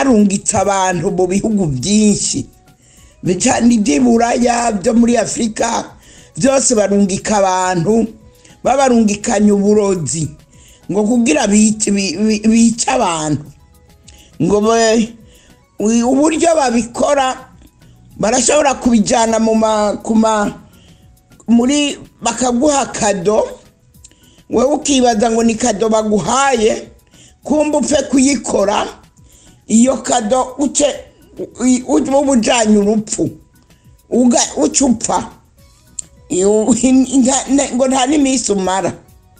arungitse abantu mu bihugu byinshi cyane iby'iburaya byo muri afurika byose barungika abantu babarungikanya uburozi ngo kugira bice bi- bi- bice abantu ngo be- ui- uburyo babikora barashobora kubijyana mu ma ku ma muri bakaguha kado wowe ukibaza ngo ni kado baguhaye kumva upfe kuyikora iyo kado uce u- uba ujyanye urupfu uga- uca upfa Iyo- nta- nta- ngo nta n'iminsi umara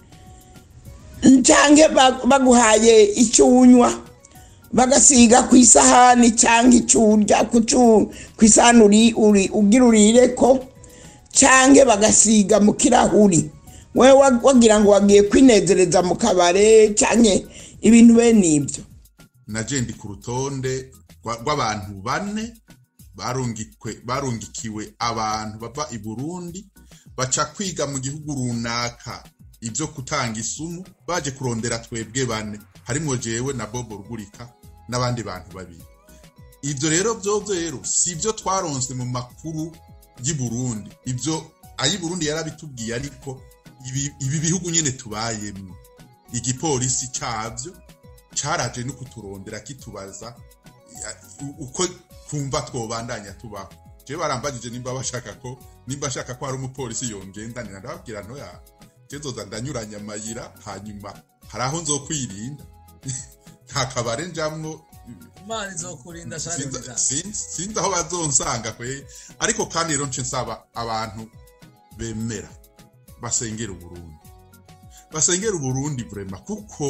cyangwa ba- baguhaye icyo unywa bagasiga ku isahani cyangwa icyo urya ku cu- ku isahani uri- uri- ugira urire ko cyangwa bagasiga mu kirahuri wowe wa- wagira ngo wagiye kwinezereza mu kabare cyangwa ibintu bene ibyo naje ndi ku rutonde rwa- rw'abantu bane barungikwe barungikiwe abantu bava i burundi baca kwiga mu gihugu runaka ibyo gutanga isumu baje kurondera twebwe bane harimo jewe na bobo rugurika n'abandi bantu babiri ibyo rero byobyo rero si ibyo twaronse mu makuru y'i burundi ibyo ay'i burundi yarabitubwiye ariko ibi, ibi bihugu nyine tubayemo igipolisi cyabyo cyaraje no kuturondera kitubaza ya- u- uko kumva twobandanya tubaho je barambagije nimba bashaka ko nimba ashaka ko hari umupolisi yongendanira ndababwira ntoya je nzoza ndanyuranya amayira hanyuma hari aho nzokwirinda nta kabare njamwo imana izokurinda shari sinzi- nziza sinzi sinzi aho bazonsanga kwe ariko kandi rero nce nsaba abantu bemera basengera uburundi basengera uburundi vrema kuko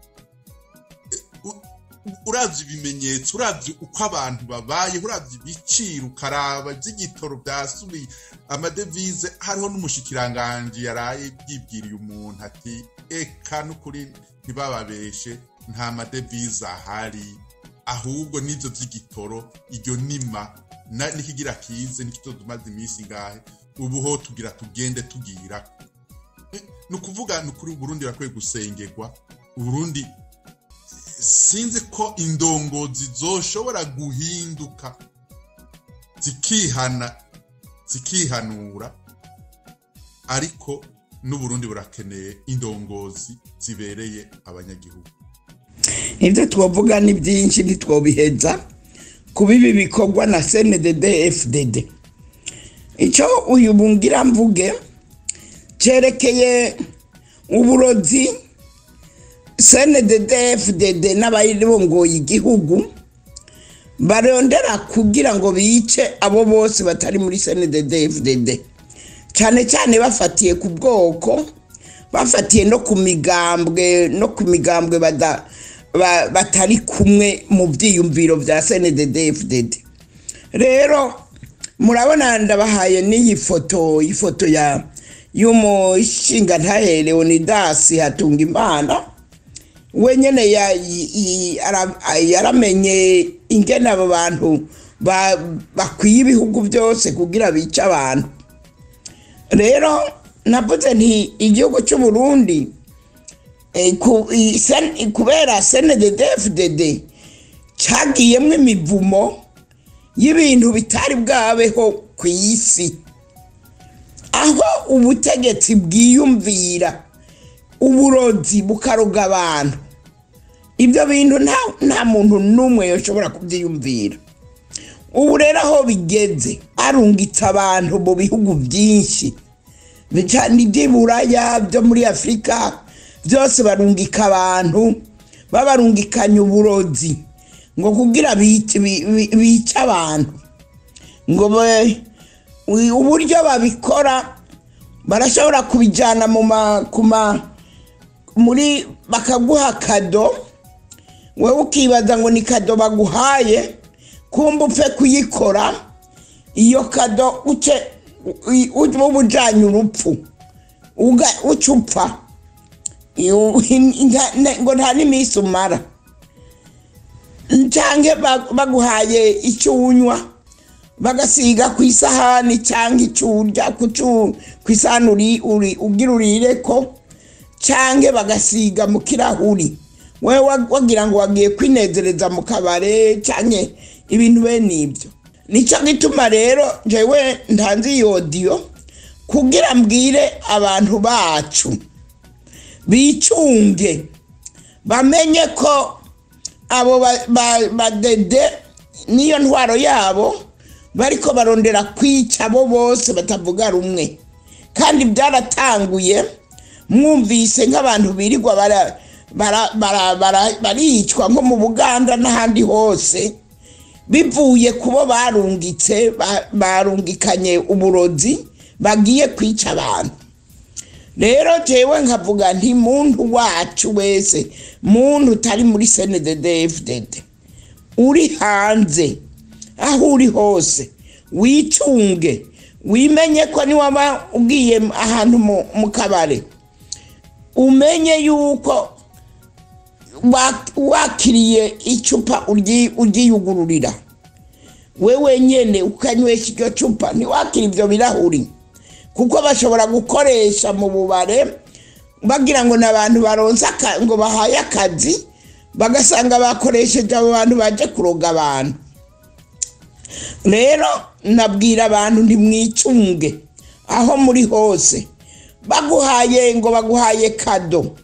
eh, u- u- uravye ibimenyetso uravye uko abantu babaye uravye ibiciro ukaraba ivy'igitoro vyasubiye amadevize hariho n'umushikiranganji yaraye yibwiriye umuntu ati eka n'ukuri ntibababeshe nta madevize ahari ahubwo n'ivyo vy'igitoro iryo nima na- nikigira kize nikitotumaze iminsi ngahe ubu ho tugira tugende tugira Eh, ni ukuvuga ni ukuri uburundi bakwiye gusengerwa uburundi sinzi ko indongozi zoshobora guhinduka zikihana zikihanura ariko n'uburundi burakeneye indongozi zibereye abanyagihugu ibyo twavuga ni byinshi ntitwobiheza kuba ibi bikorwa na cndd fdd icyo uyu bungira mvuge cyerekeye uburozi cndd fdd n'abayirongoye igihugu barondera kugira ngo bice abo bose batari muri cndd fdd cyane cyane bafatiye ku bwoko bafatiye no ku migambwe no ku migambwe bada- ba- batari kumwe mu byiyumviro bya cndd fdd rero murabona ndabahaye n'iyi foto ifoto ya y'umushingantahe leonidas hatunga imana we nyine ya- yi- yi- ara- yaramenye ingene abo bantu ba- bakwiye ibihugu byose kugira bice abantu rero navuze nti igihugu cy'u Burundi eh, ku- i- sen- kubera cnddfdd cyagiyemo imivumo y'ibintu bitari bwabeho ku isi aho ubutegetsi bwiyumvira uburozi bukaroga abantu ibyo bintu nta- nta muntu n'umwe yashobora kubyiyumvira ubu rero aho bigeze arungitse abantu mu bihugu byinshi cyane iby'iburaya byo muri afurika byose barungika abantu babarungikanya uburozi ngo kugira bice bi- bi- bice abantu ngo be- ui- uburyo babikora barashobora kubijyana mu ma ku ma muri bakaguha kado wowe ukibaza ngo ni kado baguhaye kumva upfe kuyikora iyo kado uce u- uba ujyanye urupfu uga- uca upfa Iyo- nta- nta- ngo nta n'iminsi umara cyangwa ba- baguhaye icyo unywa bagasiga ku isahani cyangwa icyo urya ku cu- ku isahani uri- uri- ugira urire ko cyangwa bagasiga mu kirahuri we wa- wagira ngo wagiye kwinezereza mu kabare cyane ibintu bene ibyo nicyo gituma rero njyewe ntanze iyi odiyo kugira mbwire abantu bacu bicunge bamenye ko abo ba- ba- badede n'iyo ntwaro yabo bariko barondera kwica abo bose batavuga rumwe kandi byaratanguye mwumvise nk'abantu birirwa bara- bara- bara- bara- baricwa nko mu buganda n'ahandi hose bivuye kubo barungitse ba- barungikanye uburozi bagiye kwica abantu rero jewe nkavuga nti muntu wacu wese muntu utari muri snddfdd uri hanze aho uri hose wicunge wimenye ko niwaba ugiye ahantu mu- mu kabare umenye yuko wa- wakiriye icupa uryi- uryiyugururira we wenyene ukanywesha iryo cupa ntiwakira ibyo birahuri kuko bashobora gukoresha mu bubare bagira ngo ni abantu baronse aka- ngo bahaye akazi bagasanga bakoresheje abo bantu baje kuroga abantu rero nabwira abantu ntimwicunge aho muri hose baguhaye ngo baguhaye kado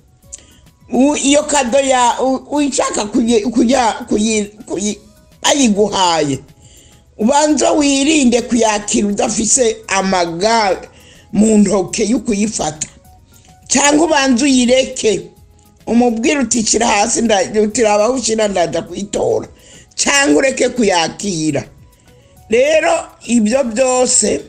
U- iyo kado ya u- uyishaka kuyi- kuya- kuyi- kuyi- ayiguhaye ubanza wirinde kuyakira udafise amaga mu ntoke yo kuyifata cyangwa ubanza uyireke umubwire uti shyira hasi nda- uti raba aho ushyira ndaza kuyitora cyangwa ureke kuyakira rero ibyo byose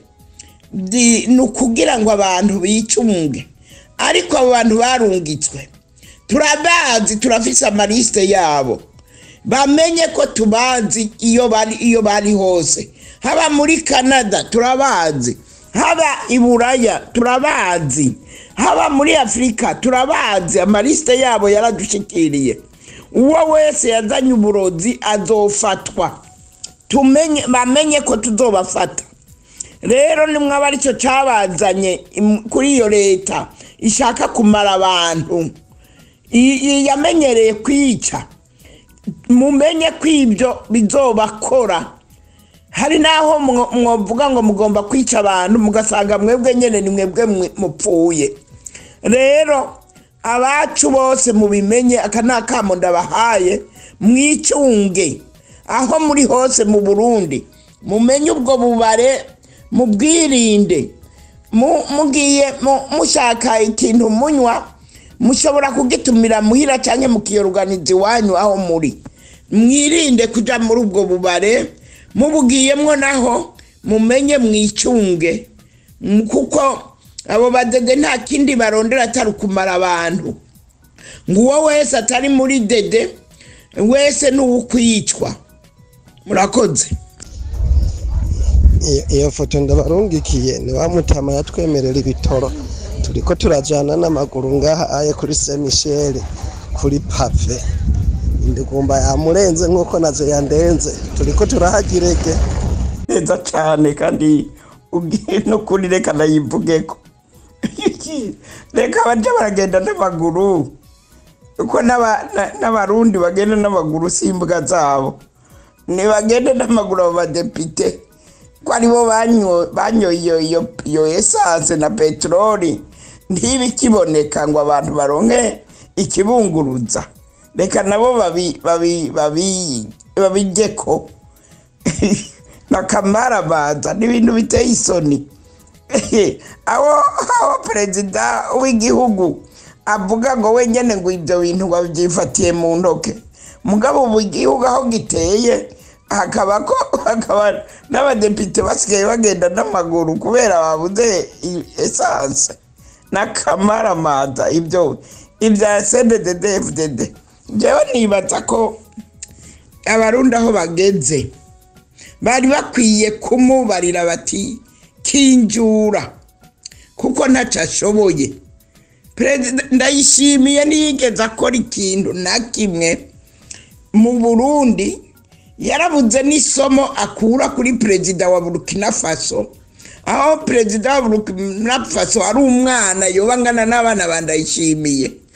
di- ni ukugira ngo abantu bicunge ariko abo bantu barungitswe turabazi turafise amarisite yabo bamenye ko tubazi iyo bari iyo bari hose haba muri canada turabazi haba i buraya turabazi haba muri afurika turabazi amarisite yabo yaradushikiriye uwo wese yazanye uburozi azofatwa tumenye bamenye ko tuzobafata rero nimwaba aricyo cyabazanye im- kuri iyo leta ishaka kumara abantu i- i- yamenyereye kwica mumenye ko ibyo bizobakora hari n'aho mwo- mwovuga ngo mugomba kwica abantu mugasanga mwebwe nyine ni mwebwe mwe- mupfuye rero abacu bose mubimenye aka ni akamo ndabahaye mwicunge aho muri hose mu burundi mumenye ubwo bubare mubwirinde Mu- mugiye mu- mushaka ikintu munywa mushobora kugitumira muhira cyangwa mukiyoruganiza iwanyu aho muri mwirinde kujya muri ubwo bubare mubugiyemwo naho mumenye mwicunge Mm, kuko abo badede nta kindi barondera atari ukumara abantu ngo uwo wese atari muri dede wese ni uwukwicwa murakoze iyo iyo foto ndabarungikiye ni wa mutama yatwemerera ibitoro turiko turajana n'amaguru ngaha aye kuri Saint Michel kuri pave indigumba yamurenze nk'uko nazo yandenze turiko turahagirege neza cyane kandi ubwiye no kuri reka nayivugeko reka bajya baragenda n'amaguru kuko n'aba- na- n'abarundi bagenda n'amaguru si imbwa zabo ntibagende n'amaguru abo badepite ko aribo banyo- banyoye iyo iyo iyo esanse na peteroli ntibe ikiboneka ngo abantu baronke ikibunguruza reka nabo babi babi babi babijyeko bakamarabaza n'ibintu biteye isoni aho aho perezida w'igihugu avuga ngo wenyine ngo ibyo bintu babyifatiye mu ntoke mugabo ubu igihugu aho giteye hakaba ko hakaba n'abadepite basigaye bagenda n'amaguru kubera babuze i- esanse n'akamaramaza ibyo ibya cddfdd njyewe nibaza ko abarundi aho bageze bari bakwiye kumubarira bati kinjura kuko ntacyo ashoboye perezida ndayishimiye ntiyigeze akora ikintu na kimwe mu burundi yarabuze n'isomo akura kuri perezida wa burkina faso aho perezida wa burkina faso ari umwana yoba angana n'abana bandayishimiye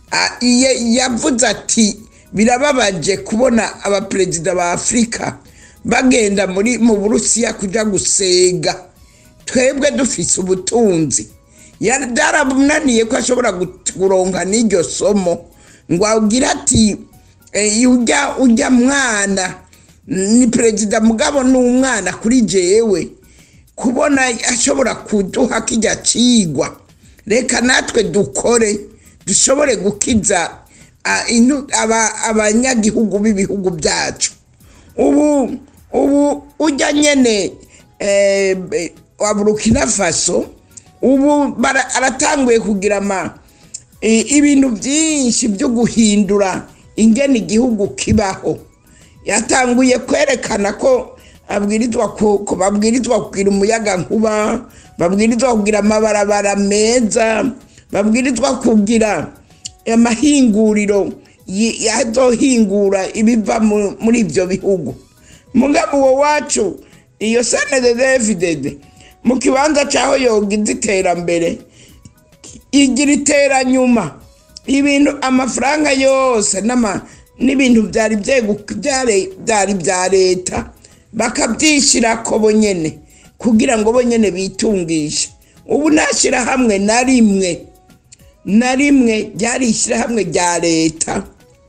a- iye- yavuze ati birababaje kubona abaperezida ba afurika bagenda muri mu burusiya kuja gusega twebwe dufise ubutunzi Ya- byaramunaniye ko ashobora gut- kuronka n'iryo somo ngo agire ati eh, ujya ujya mwana ni perezida mugabo ni umwana kuri jewe kubona ashobora kuduha kijya cigwa reka natwe dukore dushobore gukiza ah, inu- aba- abanyagihugu b'ibihugu byacu ubu ubu ujya nyene eh, be- wa burukina faso ubu bara- aratanguye kugira ama i- ibintu byinshi byo guhindura ingene igihugu kibaho yatanguye kwerekana ko abwirizwa ku- ko babwirizwa kugira umuyaga nkuba babwirizwa kugira amabarabara meza babwirizwa kugira amahinguriro yi- yazohingura ibiva mu- muri ibyo bihugu mugabo uwo wacu iyo senede david mu kibanza cyaho yogize iterambere igira iteranyuma ibintu amafaranga yose n'ama- n'ibintu byari byegu- byare- byari bya leta bakabyishyira ko bonyene kugira ngo bonyene bitungishe ubu nta shyirahamwe na rimwe na rimwe ryari ishyirahamwe rya leta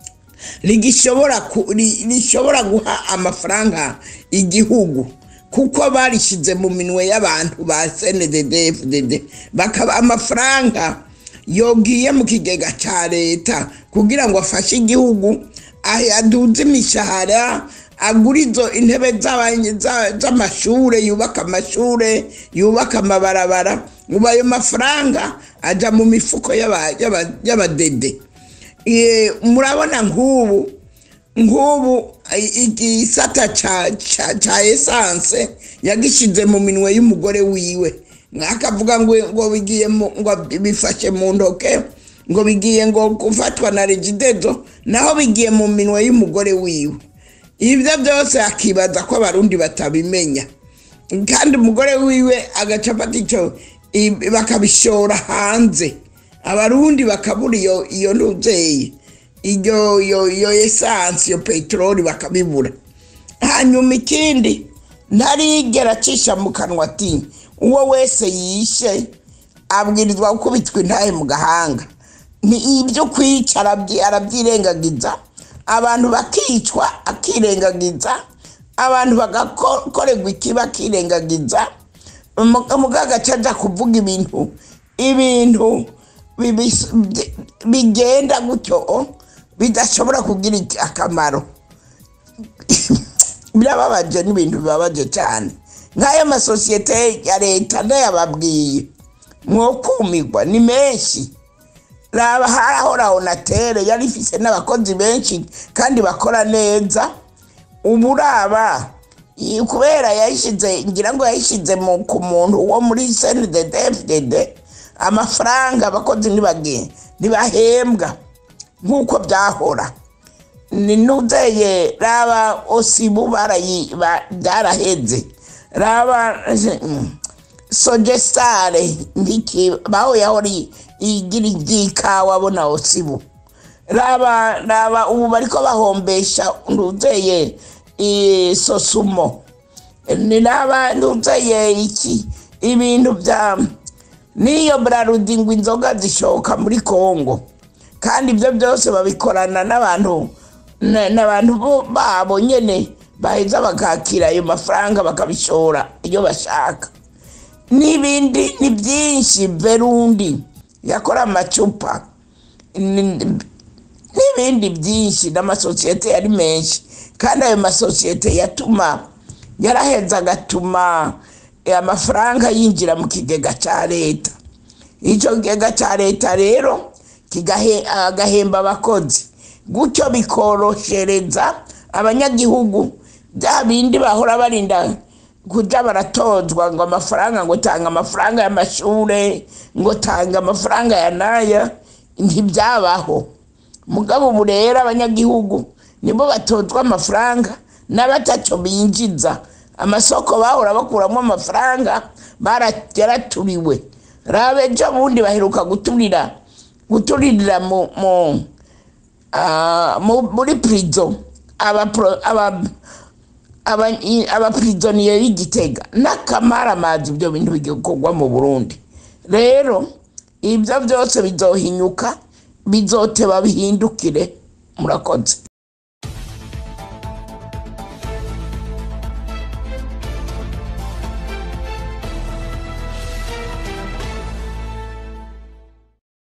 rigishobora ku- ri- rishobora guha amafaranga igihugu kuko barishyize mu minwe y'abantu ba snddfdd bakaba amafaranga yogiye mu kigega cya leta kugira ngo afashe igihugu ah- aduze imishahara agura izo intebe z'abanye- za- z'amashure yubaka amashure yubaka amabarabara ubu ayo mafaranga ajya mu mifuko y'aba- y'aba- y'abadede Eh, murabona nk'ubu nk'ubu i- igisata ca- ca ca esanse yagishize mu minwe y'umugore wiwe akavuga ngo ngo bigiye mu- ngo bifashe mu ntoke ngo bigiye ngo gufatwa na regidezo naho bigiye mu minwe y'umugore wiwe ibyo byose akibaza ko abarundi batabimenya kandi umugore wiwe agaca afata icyo i- bakabishora hanze abarundi bakabura iyo iyo ntuzeye iyo iyo iyo esansi iyo peteroli bakabibura hanyuma ikindi ntarigera acisha mu kanwa ati uwo wese yishe abwirizwa gukubitwa intahe mu gahanga ni ibyo kwica arabyi- arabyirengagiza abantu bakicwa akirengagiza abantu bagakorerwa ikiba akirengagiza mugaga aja kuvuga ibintu ibintu bibis- bye- bigenda gutyo bidashobora kugira iki- akamaro birababaje n'ibintu bibabaje cyane nk'ayo masosiyete ya leta ndayababwiye mwokumirwa ni menshi raba harahora onatere yari ifise n'abakozi benshi kandi bakora neza ubu uraba i- kubera yayishize ngira ngo yayishize mu- ku muntu wo muri snddfdd amafaranga abakozi ntibage- ntibahembwa nk'uko byahora ni nuzeye raba osibu barayi ba- byaraheze raba mm, sogesitare ndiki baho yahora igira iby'ikawa bona osibu raba raba ubu bariko bahombesha nduzeye i- sosumo ni raba nduzeye iki ibintu bya n'iyo brarudi ngo inzoga zishoka muri kongo kandi ibyo byose babikorana n'abantu na- n'abantu bo- babo nyene baheza bakakira ayo mafaranga bakabishora iyo bashaka n'ibindi ni byinshi verundi yakora amacupa ni- n'ibindi byinshi n'amasosiyete yari menshi kandi ayo masosiyete yatuma yaraheza agatuma eh, amafaranga yinjira mu kigega cya leta icyo kigega cya leta rero kigahe- agahemba abakozi gutyo bikoroshereza abanyagihugu bya bindi bahora barinda kuja baratozwa ngo amafaranga ngo tanga amafaranga y'amashure ngo tanga amafaranga ya naya ntibyabaho mugabo ubu rero abanyagihugu nibo batozwa amafaranga n'abataco binjiza amasoko bahora bakuramo amafaranga bara- yaraturiwe rabe ejo bundi baheruka guturira guturirira mu mu ah, mu- muri prison abapro- aba- aba- i- abapirizoniyeri y'igitega n'akamaramazi ibyo bintu bigikorwa mu burundi rero ibyo byose bizohinyuka bizoteba bihindukire murakoze